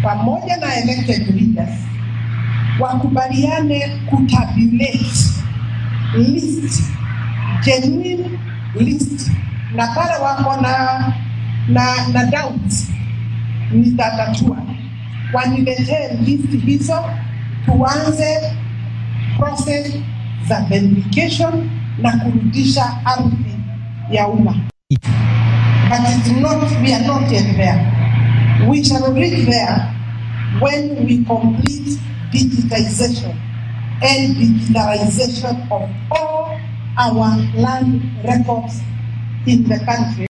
pamoja na elected leaders wakubaliane kutabulate list genuine list, na pale wako na na, na doubts nitatatua, waniletee list hizo, tuanze process za verification na kurudisha ardhi ya umma. But it's not, we are not yet there. We shall reach there when we complete digitization and digitalization of all our land records in the country.